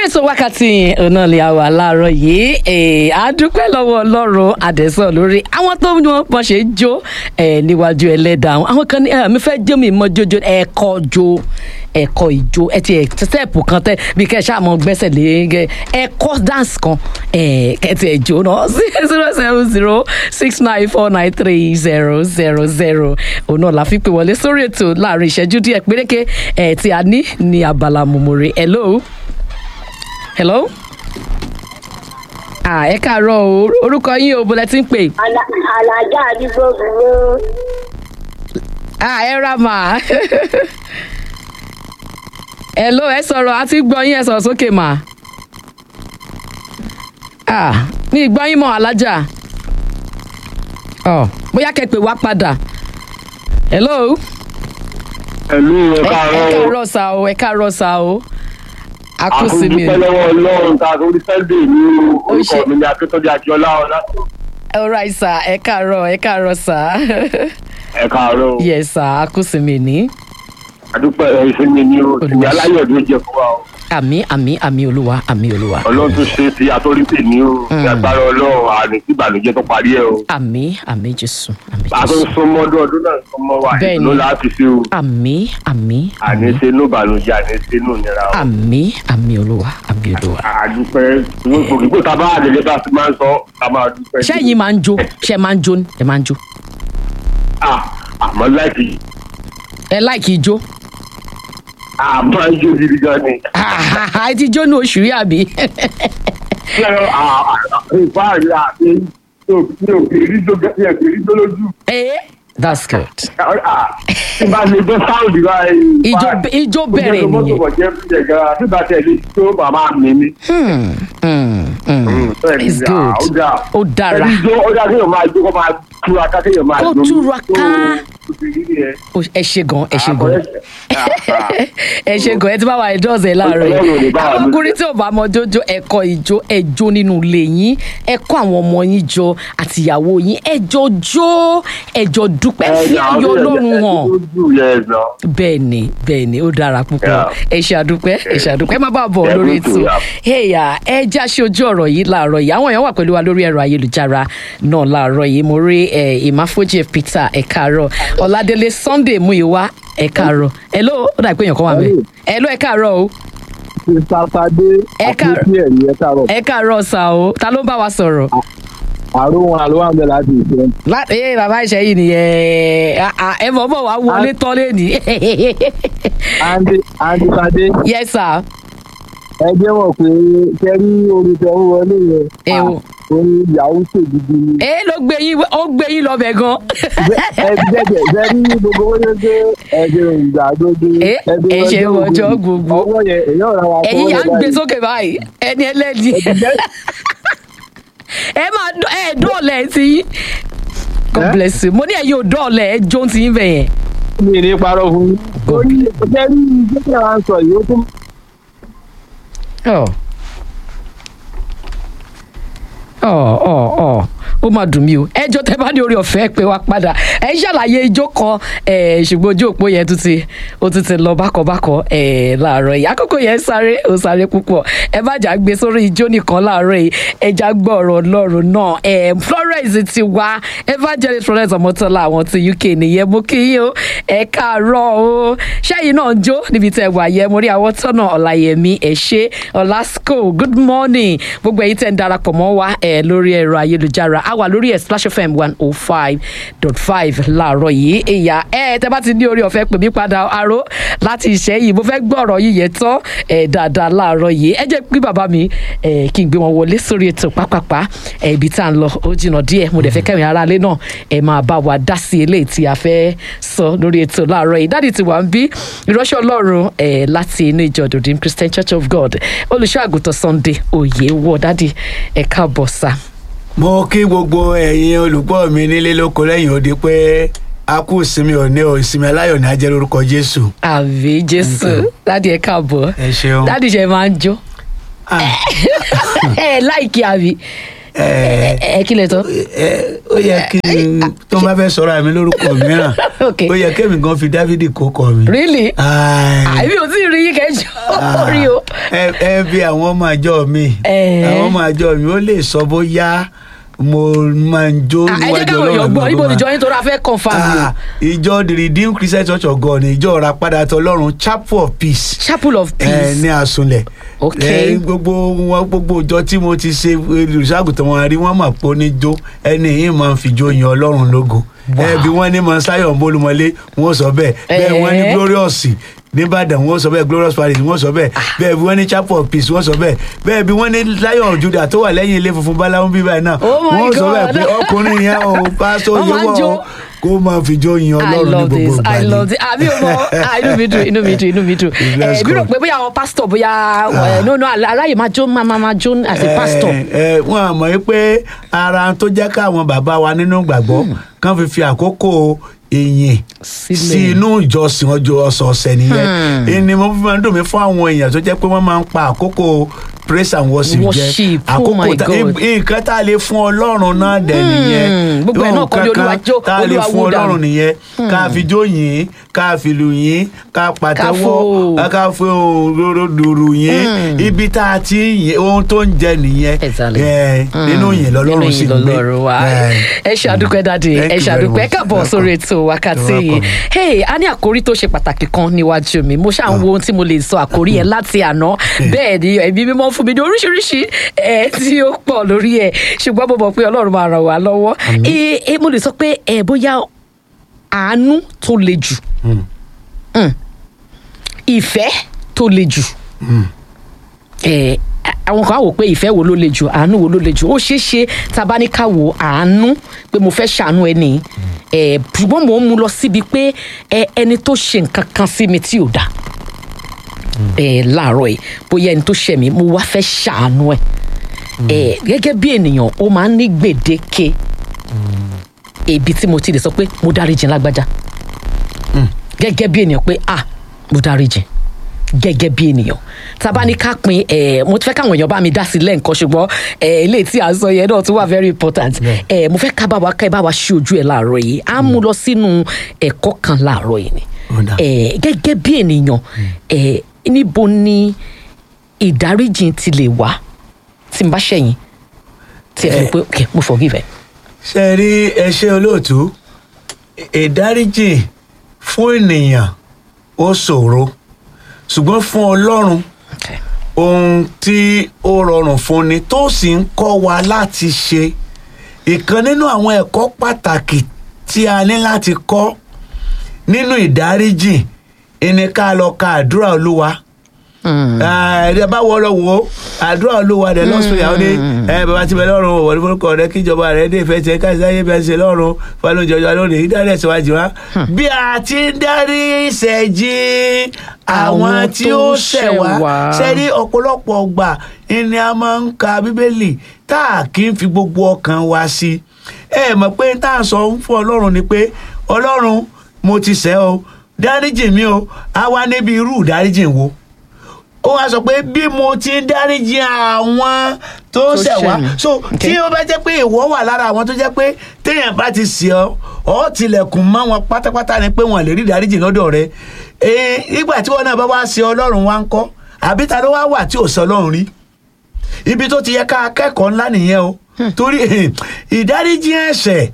ètò wákàtí ọ̀nà lè àwà láàárọ̀ yìí a dúpẹ́ lọ́wọ́ ọlọ́run àdẹ́sọ̀ lórí àwọn tó ń wọ́n ṣe jó níwájú ẹlẹ́dàá àwọn kan ní mi fẹ́ jó mi mọ́ jójó ẹ̀kọ́ jó ẹ̀kọ́ ìjó ẹ ti step kan tẹ bí kẹ́ ẹ ṣáà mọ gbẹ́sẹ̀ lé ẹ̀kọ́ dance kan kẹ́tì ẹ̀jọ́ náà zero seven zero six nine four nine three zero zero zero òun náà la fi pè wọlé sórí ètò láàrin ìṣẹ́jú díẹ̀ péréke ẹ̀ tí a ní ní abala mòmòrè hello hello ah ẹ káàárọ̀ o orúkọ yín o bọ́lẹ̀ tí ń pè. alájà àdúgbò gbogbo. ah ẹ ra mà hello ẹ sọ̀rọ̀ àti gbọ́ yín ẹ sọ̀rọ̀ sókè mà. ah ní ìgbọ́ yín mọ̀ alájà. ọ bóyá kẹ́ pè wá padà. hello. ẹ̀lú ẹ ẹ káàárọ̀ o káàárọ̀ sá o ẹ káàárọ̀ sá o. a kú sí mi. àkójúpẹ́ lọ́wọ́ ọlọ́run ta orí sunday ní Ó ṣe- orúkọ mi ní akíntọ́jú akíọ́lá ọ̀la alright sá ẹ káàárọ̀ ẹ káàárọ̀ sá. ẹ káàárọ̀ o yes sá a kú sí mi ní. àdúpẹ́ ẹ ìsinmi ní o ìsinmi Olùwàṣẹ. aláyọ̀ ló jẹ fún wa o àmì àmì àmì olúwa àmì olúwa. ọlọ́run tó ṣe ti àtọ́rítì ní o ní agbára ọlọ́run àní tí ìbànújẹ́ tó parí ẹ o àmì àmì jésù àmì a tó ń jésù. súnmọ́ ọdún ọdún náà ń súnmọ́ wa Bẹ́ẹ̀ni. ìlú láti ṣe o àmì àmì àní àmì ṣe inú ìbànújẹ́ àní ṣe inú ìnira o àmì àmì olúwa àmì olúwa. àdúpẹ́ gbogbo tá a bá àdèlé bá a ti máa ń sọ ká máa dúpẹ́ ṣé ẹ̀yin máa ń jó ṣé ẹ máa ń jó ni? ẹ máa ń jó. Ah, àmọ́ láìpẹ́ ẹ láìkí ijó. àmọ́ ijó gidi gan ni. ẹ ti jó ní oṣù yìí àbí. ìfá rí àti mi ò kì í rí jó gẹ́gẹ́ ẹ̀ kì í rí jó lójú. Eh, that's good. tí bá lè gbọ́ sáwùdì báyìí. Ijó- ijó bẹ̀rẹ̀ nìyẹn. ó jẹ́ mọ́tò kọ̀jẹ́ fún jẹ̀ gan-an tí bá tẹ̀lé tó màmá mi ní. Hmm, hmm, hmm. it's good. ó dára. ẹni jó ó dára kéèyàn máa jó kó máa túraká kéèyàn máa Kó jó. túraká. Tó- tó ti rí nìyẹn. Ó- ẹ ṣe gan ẹ ṣe Ah, gan correct. Ah, ah. ẹ ṣe gan ẹ ti bá wa ẹdọ́ọ̀sì ẹ láàárọ̀ Ọlọ́run ò ní yìí bá wa àwọn lójú. ọkùnrin tí ò bá mọ jójó ẹ̀kọ́ ìjó ẹjọ́ nínú ilé yín ẹ kó àwọn ọmọ yín jọ àtìyàwó yín ẹjọ́ jó ẹjọ́ dúpẹ́ fi ayọ̀ ọlọ́run hàn bẹ́ẹ̀ ni bẹ́ẹ̀ ni ó dára púpọ̀ Yeah. ẹ ṣe àdúpẹ́ ẹ ṣe àdúpẹ́ ẹ má bàa bọ̀ Yeah, lórí me too, ètò yeah. ẹ̀yà ẹ já ṣe ojú ọ̀rọ̀ yìí láàárọ̀ yìí àwọn èèyàn wà pẹ̀lú wa lórí ẹ̀rọ ayélujára náà láàárọ̀ yìí mo rí ẹ̀ ìmáfojì peter ẹ̀ káàárọ̀ ọ̀làdélé sunday muyiwa ẹ̀ káàárọ̀ hello ó dà pé èèyàn kan wà bẹ́ẹ̀ hello ẹ̀ káàárọ̀ o Mr. Fadé Ẹ ká- àkókò ẹ̀yìn ẹ káàárọ̀. ẹ̀ káàárọ̀ sà o ta ló ń bá wa sọ̀rọ̀ Àrùn àlọ́ àmì láti ìfẹ́. láti ẹ bàbá ìṣẹ́ yìí nìyẹn Ah, ah, ẹ mọ̀ bọ̀ wá wọlé tọ́lé ní Andy Andy Fadé yes sir ẹ jẹ́ mọ̀ pé kẹ́rí orin tẹ ń wọlé yẹn. Ẹ wo. Ah, Orin ìyàwó ṣègidì ni. ẹ ló gbé yín ó gbé yín lọ bẹ̀ gan Ẹ jẹ́jẹ̀ jẹ́rí gbogbo owó yẹn pé ẹ̀jẹ̀ ìgbàgbọ́dé. Ẹ- ẹ ṣe ọjọ́ gbogbo. Ọwọ́ yẹn èyí ọ̀rọ̀ wa ẹ̀yin yà ń gbé sókè báyìí ẹni ẹlẹ́ni ẹ máa dọ́- ẹ dọ́ọ̀lẹ̀ ti yín god Eh? bless you mo ní ẹ̀yin ò dọ́ọ̀lẹ̀ ẹ jó ti yín bẹ̀ yẹn. Mi ní parọ́ fún mi. God Orí kẹ́rí jẹ́jẹ̀ wa ń sọ yìí ó tún ọ ọ ọ ọ ó máa dùn mí o ẹjọ́ tẹ́ bá ní orí ọ̀fẹ́ pé wá padà ẹ ṣàlàyé ijó kan ẹ, ṣùgbọ́n ojú òpó yẹn tún ti ó tún ti lọ bákọ̀bákọ̀ ẹ, láàárọ̀ yìí àkókò yẹn sáré ó sáré púpọ̀ ẹ má jà gbé sórí ijó nìkan láàárọ̀ yìí ẹ já gbọ́ ọ̀rọ̀ ọlọ́run náà ẹ, Florence ti wá evangelist Florence ọmọtọ́lá àwọn ti UK nìyẹn mo kí yín o ẹ káàárọ̀ o ṣẹ́yìn náà ń jó níbi tẹ́ wà yẹ mo rí àwọn tọ́nà ọ̀làyẹmí ẹ̀ ṣe ọ̀làsco good morning gbogbo ẹ̀yin tẹ́ ń darapọ̀ mọ́ wa ẹ̀ lórí ẹ̀rọ ayélujára a wà lórí ẹ̀ splash fm one oh five dot five láàárọ̀ yìí ìyá ẹ̀ tẹ́ bá ti ní orí ọ̀fẹ́ pè mí padà aró láti ìṣẹ́yìn mo fẹ́ gbọ́ ọ̀rọ̀ yìí yẹn tán ẹ̀ dáadáa láàárọ̀ yìí ẹ jẹ́ pé bàbá mi ẹ̀ kí n gbé wọn wọlé sórí ètò pápápá ẹ̀ ibi tá à ń lọ ó jìnnà díẹ̀ mo dẹ̀ fẹ́ kẹ́rin aráalé náà ẹ̀ máa bá wa dá sí eléyìí tí a fẹ́ sọ lórí ètò láàárọ̀ yìí dáàdì tí wà ń bí ìránṣẹ́ ọlọ́run ẹ̀ láti inú ìjọ Redeemed Christian Church of God olùṣọ́ àgùntàn Sunday òye wọ dáàdì ẹ̀ káàbọ̀ sá. mo kí gbogbo ẹ̀yin olùgbọ́ mi nílé lóko lẹ́yìn odi pé a kú ìsinmi òní o ìsinmi aláyọ̀ ní ajẹ́ lórúkọ jésù. àmì jésù dáàdì ẹ̀ káàbọ̀ ẹ ṣeun. dáàdì ṣe máa ń jó Ah, ẹ láìkí àbí ẹ ẹ kí lè tọ́. ẹ ó yẹ kí n tó bá fẹ́ sọ̀rọ̀ àmì lórúkọ mìíràn Okay. ó yẹ kémi gan fi dávidi kó kọ mi. really Ai, àbí o tí ì rí yín kẹjọ rí o ẹ ẹ bí àwọn ọmọ àjọ mi Eh. àwọn ọmọ àjọ mi ó lè sọ bóyá mo máa ń jó Ah, ẹ jẹ́ káwọn èèyàn gbọ́ níbo níjọ yín tó ra fẹ́ confam ni o. Ah, ìjọ the redeemed christian church of god ní ìjọ ìràpadà tọlọ́run chapel of peace chapel of ẹ peace. ní àsunlẹ̀ Ok. ẹ gbogbo wọn gbogbo ìjọ tí mo ti ṣe olùṣàgùtàn wọn rí wọn mà pé ó ní jó ẹni yìí máa ń fi jó yan ọlọ́run lógo ẹ bí wọ́n ní mọ sáyọ̀ bólúmọlé wọ́n sọ bẹ́ẹ̀ bẹ́ẹ̀ wọ́n ní Eh. glorious nìbàdàn wọ́n sọ bẹ́ẹ̀ glorious palace wọ́n sọ bẹ́ẹ̀ bẹ́ẹ̀ bí wọ́n ní chapel of peace wọ́n sọ bẹ́ẹ̀ bẹ́ẹ̀ bí wọ́n ní lion judah tó wà lẹ́yìn ilé funfun báláwo bíbá náà Oh my wọ́n sọ bẹ́ẹ̀ God. pé ọkùnrin yẹn o pásítọ̀ Wọ́n máa ń yẹwọ́ jó. kó máa fi jó yan I ọlọ́run ní love gbogbo this ìgbà I ni. love this àbí o mọ ah, inú mi dùn inú mi dùn inú mi dùn Bless ẹ bí rò God. pé bóyá àwọn pásítọ̀ bóyá ẹ, no no aráyè máa jó máa máa máa jó as a pastor. ẹ ẹ wọn àmọ́ yìí pé ara tó jẹ́ káwọn bàbá wa nínú gbàgbọ́ kàn fi fi àkókò ìyìn Sílẹ̀. sí inú ìjọsìn ọjọ́ ọ̀sọ̀ọ̀sẹ̀ nìyẹn ẹni mo fi máa ń dùn mí fún àwọn èèyàn tó jẹ́ pé wọ́n máa ń pa àkókò praise and worship jẹ́ Worship, oh my tá- God. nǹkan tá a lè fún ọlọ́run náà dẹ̀ nìyẹn gbogbo ẹ̀ náà kọ́ ni Nǹkan Olúwa jó, tá a lè Olúwa fún wú dànù. ọlọ́run nìyẹn ká fi jó yìn ká fi lù yìn ká pàtẹ́wọ́ fò. ká fi òróró dùrù yìn ibi tá a ti ń yìn ohun tó ń jẹ nìyẹn Exactly. ẹ, nínú yìn lọ́lọ́run sì nínú ń gbé yìn lọ́lọ́run wa Ẹ. ẹ ṣe àdúpẹ́ dáadé Thank ẹ you ṣe very àdúpẹ́ much. káàbọ̀ Welcome. sórí ètò wákàtí You're yìí welcome. hey a ní àkórí tó ṣe pàtàkì kan níwájú mi mo ṣáà ń wo ohun tí mo lè sọ àkórí yẹn láti àná bẹ́ẹ̀ ni ẹ̀mí mímọ́ fún mi ní oríṣiríṣi ẹ̀ tí ó pọ̀ lórí ẹ̀ ṣùgbọ́n mo mọ̀ pé ọlọ́run máa ràn wá lọ́wọ́ Eh, eh, mo lè sọ pé ẹ̀ bóyá àánú tó le jù Mm. ìfẹ́ tó le jù ẹ àwọn kan á wò pé ìfẹ́ wo ló le jù àánú wo ló le jù ó ṣeé ṣe tá a bá ní ká wo àánú pé mo fẹ́ ṣàánú ẹni ẹ ṣùgbọ́n mò ń mu lọ síbi pé ẹ ẹni tó ṣe nǹkan kan sí mi tí ò dáa ẹ láàárọ̀ yìí bóyá ẹni tó ṣẹ̀ mí mo wá fẹ́ ṣàánú ẹ ẹ gẹ́gẹ́ bí ènìyàn ó máa ń ní gbèdéke ibi tí mo ti lè sọ pé mo dáríjì lágbájá gẹ́gẹ́ bí ènìyàn pé ah mo dáríjì gẹ́gẹ́ bí ènìyàn tá a bá ní ká pin ẹ̀ mo fẹ́ káwọn èèyàn bá mi dá sí lẹ́ǹkan ṣùgbọ́n ẹ̀ ilé tí à ń sọ yẹn náà tún wà very important ẹ̀ mo fẹ́ ká bá wa ká ẹ bá wa ṣí ojú ẹ̀ láàárọ̀ yìí á mú lọ sínú ẹ̀kọ́ kan láàárọ̀ yìí ni Ó dà. ẹ̀ gẹ́gẹ́ bí ènìyàn ẹ̀ níbo ni ìdáríjì ti lè wá tí n bá ṣẹ̀yìn tí ẹ fi pé ok mo forgive ẹ. ṣe rí ẹṣẹ olóòtú ìdáríjì fún ènìyàn ó ṣòro ṣùgbọ́n fún ọlọ́run Okay. ohun tí ó rọrùn fún ni tó sì ń kọ́ wa láti ṣe ìkan nínú àwọn ẹ̀kọ́ pàtàkì tí a ní láti kọ́ nínú ìdáríjì ẹni ká lọ ka àdúrà olúwa ẹ bá wọ lọ wo àdúrà olúwa rẹ lọ́sùn ìyàwó ní ẹ bàbá tí bẹ lọ́rùn wọ̀ ní forúkọ rẹ kíjọba rẹ dé ìfẹ́ tiẹ̀ káṣí ayé bẹ́ẹ̀ ṣe lọ́rùn fọlọ́n jọjọ lónìí ìdárí ẹ̀sìn wájú wa. bí a ti ń darí ìṣẹ́jí àwọn tí ó ṣẹ̀ wá ṣẹ́rí ọ̀pọ̀lọpọ̀ ọgbà ni a máa ń ka bíbélì tá a kì í fi gbogbo ọkàn wa sí ẹ mọ̀ pé tá a sọ fún ọlọ́run ni pé ọlọ́run mo ti ṣẹ̀ o dáríjì mi o a wá níbi irú ìdáríjì wo ó wá sọ pé bí mo ti ń dáríjì àwọn tó Tó ṣẹ̀ wá ṣẹ̀ mí. so tí ó bá jẹ́ pé ìwọ wà lára àwọn tó jẹ́ pé téèyàn bá ti ṣẹ̀ ọ́ ọ́ tilẹ̀kùn mọ́ wọn pátápátá ni pé wọn lè rí ìdáríjì lọ́dọ̀ rẹ ee nígbà tí wọn náà bá wá ṣe ọlọ́run wá ń kọ́ àbí ta ló wá wà tí ò sọ ọlọ́run rí ibi tó ti yẹ ká kẹ́kọ̀ọ́ ńlá nìyẹn o torí ìdáríjì ẹ̀ṣẹ̀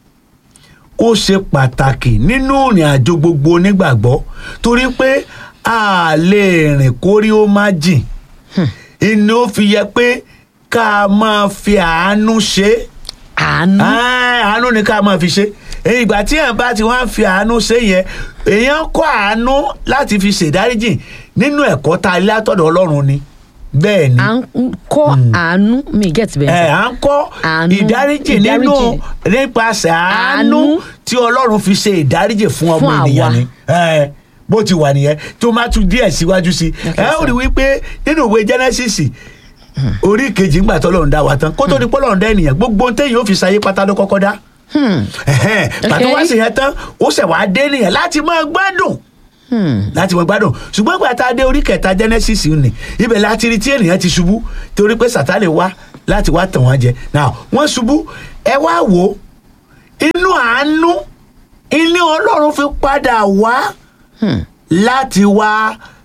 ó ṣe pàtàkì nínú ìrìn àjò gbogbo onígbàgbọ́ torí pé a lè rìn kórí ó má jìn inú ó fi yẹ pé ká máa fi àánú ṣe é àánú Ah, àánú ni ká máa fi ṣe ìgbà tí èèyàn bá ti wá ń fi àánú ṣe yẹn èèyàn kọ́ àánú láti fi ṣèdáríjì nínú ẹ̀kọ́ tá a lé látọ̀dọ̀ ọlọ́run ni bẹ́ẹ̀ ni à ń kọ́ àánú mi get ẹ bẹ́ẹ̀ à ń kọ́ Àánú, ìdáríjì nínú ìdáríjì. nípasẹ̀ àánú Àánú. tí ọlọ́run fi ṣe ìdáríjì fún ọmọ Fún àwa. ènìyàn ni ẹ bó ti wà nìyẹn tó máa tún díẹ̀ síwájú sí ẹ ó rí wípé nínú ìwé Genesis orí kejì ńgbà tọ́lọ́run dá wa tán kó tó di pọ́lọ́run dá ènìyàn gbogbo téèyàn ó fi ṣayé pátá ló kọ́kọ́ dá Ẹ̀hẹ́n, pàtó wá sí yẹn tán ó ṣẹ̀ wá dé nìyẹn láti máa gbádùn láti máa gbádùn ṣùgbọ́n ìgbà tá a dé orí kẹta Genesis ni ibẹ̀ láti rí tí ènìyàn ti ṣubú torí pé Sátánì wá láti wá tàn wọ́n jẹ now wọ́n ṣubú ẹ wá wò ó inú àánú ilé Ọlọ́run fi padà wá láti wá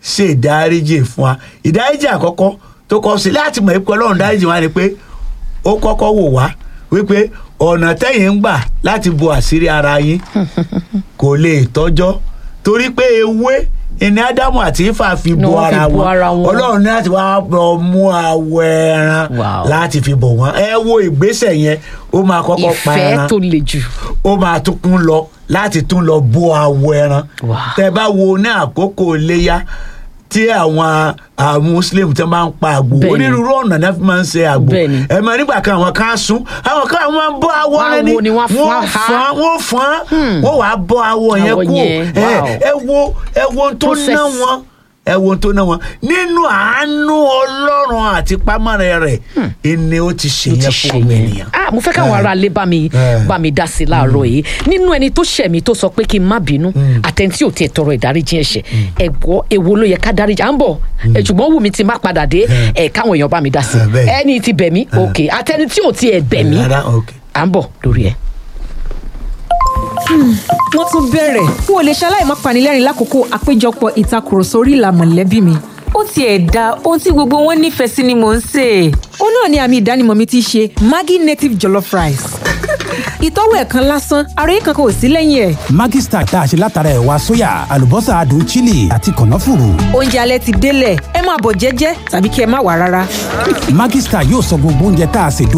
ṣe ìdáríjì fún wa ìdáríjì àkọ́kọ́ tó kọ́ sí láti mọ̀ pé ọlọ́run dáríjì wa ni pé ó kọ́kọ́ wò wá wípé ọ̀nà tẹ́yìn ń gbà láti bo àṣírí ara yín kò lè tọ́jọ́ torí pé ewé ìní ádámù àti ifá fi Ni bo wọ́n fi ara bo wọn ara wọn. ọlọ́run ní láti wá bọ̀ mú awọ ẹran Wow. láti fi bọ̀ wọ́n ẹ wo ìgbésẹ̀ yẹn ó máa kọ́kọ́ pa ìfẹ́ ẹran tó le jù. ó máa tún kún lọ láti tún lọ bó awọ ẹran Wow. tẹ bá wo ní àkókò iléyà tí àwọn àwọn muslim tí wọn máa ń pa àgbò Bẹ́ẹ̀ni. onírúurú ọ̀nà náà fi máa ń ṣe àgbò Bẹ́ẹ̀ni. ẹ mọ nígbà kan àwọn kan á sún àwọn kan àwọn máa ń bọ́ awọ Wọ́n á rẹ ni wo ni wọ́n á wọ́n fọ́n ha. fọ́n wọ́n fọ́n wọ́n wàá bọ́ awọ yẹn Awọ kú yẹn, ẹ wow. ẹ wo ẹ wo ohun tó Process. ná wọn ẹ wo ohun tó ná wọn nínú àánú ọlọ́run àti pámárẹ̀ rẹ̀ ìní ó ti ṣe ló ti yẹn ṣe fún ọmọ yẹn ènìyàn. ah mo fẹ́ káwọn Eh. ará ilé bá mi Eh. bá mi dá sí láàárọ̀ yìí nínú ẹni tó ṣẹ̀ mí tó sọ pé kí n má bínú àtẹ̀ntí ò tiẹ̀ tọrọ ìdáríjì ẹ̀ṣẹ̀ ẹ̀gbọ́ èwo ló yẹ ká dáríjì à ń bọ̀ ẹ̀ ṣùgbọ́n wù mí ti má padà dé ẹ̀ káwọn èèyàn bá mi dá sí Eh, bẹ́ẹ̀. ẹni tí bẹ̀ mí ok àtẹni tí ò tiẹ̀ bẹ̀ mí Rárá, ok. à ń bọ̀ lórí ẹ̀. wọ́n tún bẹ̀rẹ̀ n ò lè ṣaláì má panilẹ́rìn lákòókò àpéjọpọ̀ ìtakùrọ̀sọ orí ìlà mọ̀lẹ́bí mi. ó tiẹ̀ da ohun tí gbogbo wọn nífẹ̀ẹ́ sí ni mò ń sè é. ó náà ni àmì ìdánimọ̀ mi ti ṣe maggi native jollof rice. ìtọ́wò ẹ̀ kan lásán àròyé kankan ò sí lẹ́yìn ẹ̀. Maggi Star tá a ṣe látara ẹ̀wà sóyà àlùbọ́sà adùn chili àti kànáfùrù. oúnjẹ alẹ́ ti délẹ̀ ẹ máa bọ̀ jẹ́jẹ́ tàbí kí ẹ má wà rárá. Maggi Star yóò sọ gbogbo oúnjẹ tá a ṣe